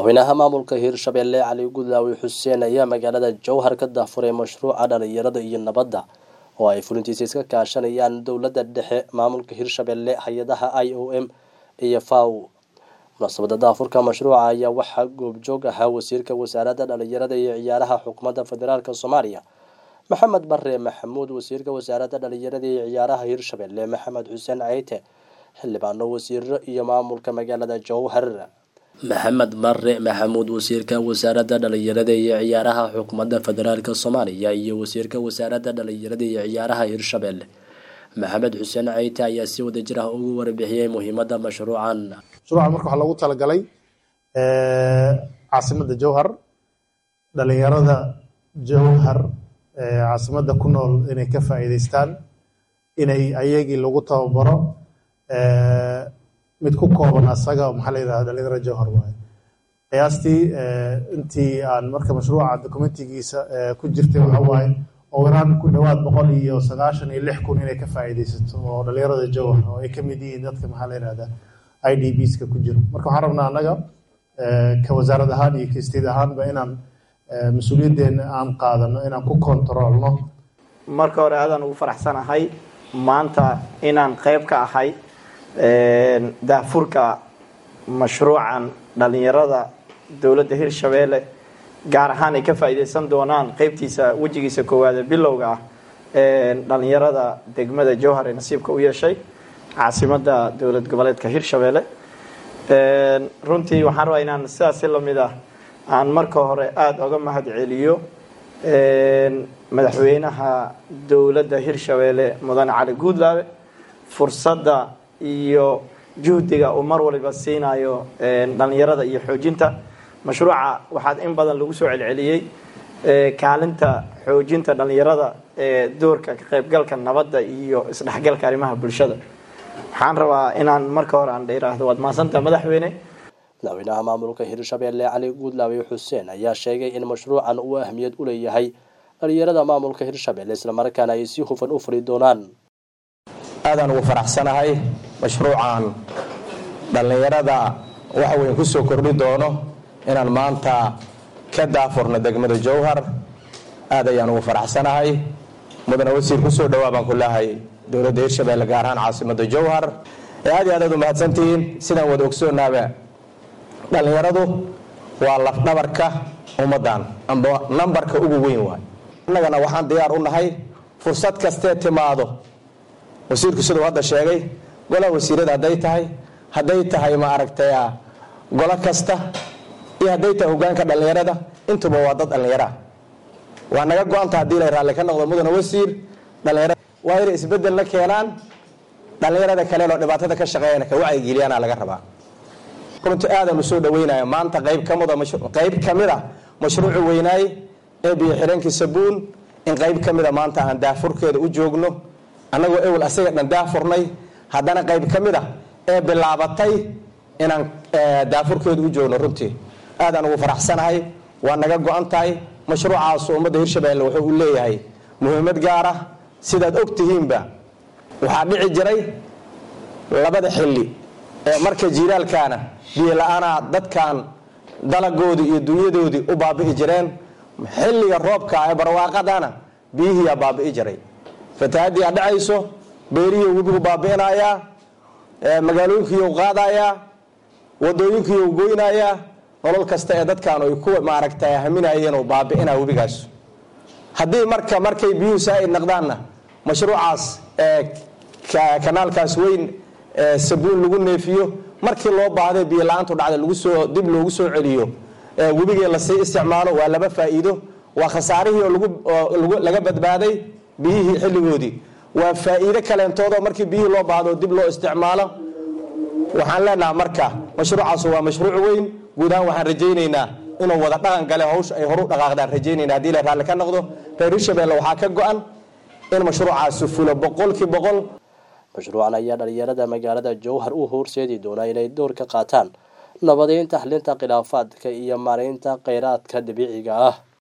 madaxweynaha maamulka hirshabelle cali gudlaawi xuseen ayaa magaalada jowhar ka dahfuray mashruuca dhalinyarada iyo nabadda oo ay fulintiisa iska kaashanayaan dowladda dhexe maamulka hirshabelle hay-adaha i o m iyo faw munaasabada daafurka mashruuca ayaa waxaa goobjoog ahaa wasiirka wasaaradda dhalinyarada iyo ciyaaraha xukuumadda federaalk soomaaliya maxamed bare maxamuud wasiirka wasaaradda dhalinyarada iyo ciyaaraha hirshabelle maxamed xuseen ceyte xildhibaano wasiiro iyo maamulka magaalada jowhar maxamed bare maxamuud wasiirka wasaaradda dhalinyarada iyo ciyaaraha xukuumadda federaalk soomaaliya iyo wasiirka wasaaradda dhalinyarada iyo ciyaaraha hirshabelle maxamed xuseen ceyte ayaa si wada jir ah ugu warbixiyey muhiimadda mashruucan mashruucan marka waxaa loogu talagalay caasimadda jowhar dhalinyarada jowhar caasimadda ku nool inay ka faa'iideystaan inay ayagii lagu tababaro mid ku kooban asaga maxaa la yidhahda dhalinyarada jowhar waaye qiyaastii intii aan marka mashruuca dokumentigiisa ku jirtay waxa waaye oo iraan ku dhowaad boqol iyo sagaashan iyo lix kun inay ka faa'iideysato oo dhalinyarada jowhar oo ay ka mid yihiin dadka maxaa la yidhahda i d bska ku jiro marka waxaan rabnaa annaga ka wasaarad ahaan iyo kasteed ahaanba inaan mas-uuliyaddeena aan qaadano inaan ku kontaroolno marka hore aadaan ugu faraxsanahay maanta inaan qeyb ka ahay daafurka mashruucan dhalinyarada dowladda hirshabeelle gaar ahaan ay ka faa'iideysan doonaan qeybtiisa wejigiisa koowaade bilowga ah dhalinyarada degmada jowhar ee nasiibka u yeeshay caasimadda dowlad goboleedka hirshabeelle runtii waxaan rabaa inaan sidaasi lamid ah aan marka hore aada oga mahad celiyo madaxweynaha dowladda hirshabeelle mudane cali guudlaabe fursadda iyo juhdiga uu mar waliba siinayo dhalinyarada iyo xoojinta mashruuca waxaad in badan lagu soo celceliyey kaalinta xoojinta dhalinyarada ee doorka ka qaybgalka nabadda iyo isdhexgalka arrimaha bulshada waxaan rabaa inaan marka hore aan dheeraahdo waad mahadsantaha madaxweyne madaxweynaha maamulka hirshabelle cali guudlaawi xuseen ayaa sheegay in mashruucan uu ahmiyad u leeyahay dhalinyarada maamulka hirshabelle islamarkaana ay si hufan u furi doonaan aadaan ugu faraxsanahay mashruucan dhallinyarada waxa weyn ku soo kordhi doono inaan maanta ka daafurno degmada jowhar aad ayaan ugu faraxsanahay mudane wasiir kusoo dhawaa baan ku leehay dowladda hirshabelle gaar ahaan caasimadda jowhar ee aad iyo aad aad u mahadsantihiin sidaan wada ogsoonaaba dhallinyaradu waa lafdhabarka ummaddan amba nambarka ugu weyn waay annagana waxaan diyaar u nahay fursad kastee timaado wasiirku siduu hadda sheegay golaha wasiirada hadday tahay hadday tahay ma aragtay golo kasta iyo hadday tahay hogaanka dhallinyarada intuba waa dad dhallinyaraah waa naga go-anta haddii la raalli ka noqdo mudane wasiir dhalinyarada waa inay isbedel la keenaan dhallinyarada kaleloo dhibaatada ka shaqeeyana ka wacyigeliyana laga rabaa runti aadan u soo dhaweynaya maanta qayb kamida qayb ka mid a mashruucu weynaay ee biyo xireenkii sabuun in qayb ka mida maanta aan daafurkeeda u joogno annagoo ewel asaga dhan daafurnay haddana qayb ka mid a ee bilaabatay inaan daafurkeeda u joogno runtii aadaan ugu faraxsanahay waa naga go-an tahay mashruucaasu ummadda hirshabelle wuxuu u leeyahay muhiimad gaar ah sidaad og tihiinba waxaa dhici jiray labada xilli ee marka jiilaalkaana biyo la-aanaa dadkan dalagoodii iyo dunyadoodii u baabi'i jireen xilliga roobka ee barwaaqadana biyihiiyaa baabi'i jiray fatahaddii aa dhacayso beerihii webigu baabi'inayaa magaalooyinkiiu qaadayaa wadooyinkiiu goynayaa nolol kasta ee dadkan ay ku maaragtay haminayeen oo baabi'inaa webigaas haddii marka markay biyuhu saa'id naqdaanna mashruucaas kanaalkaas weyn sabuun lagu neefiyo markii loo baahday biyo la-aantu dhacda lagusoo dib loogu soo celiyo webigii lasii isticmaalo waa laba faa'iido waa khasaarihii oo laga badbaaday biyihii xilligoodii waa faa'iido kaleentoodoo markii biyihii loo baahdo dib loo isticmaalo waxaan leenaha marka mashruucaas waa mashruuc weyn guud ahaan waxaan rajaynaynaa inuu wada dhaqan gale hawsha ay horu dhaqaaqdaan rajaynayna hadii la raalli ka noqdo reer hirshabelle waxaa ka go-an in mashruucaasi fulo boqolkii boqol mashruucan ayaa dhalinyarada magaalada jowhar u horseedi doonaa inay door ka qaataan nabadeynta xalinta khilaafaadka iyo maareynta kheyraadka dabiiciga ah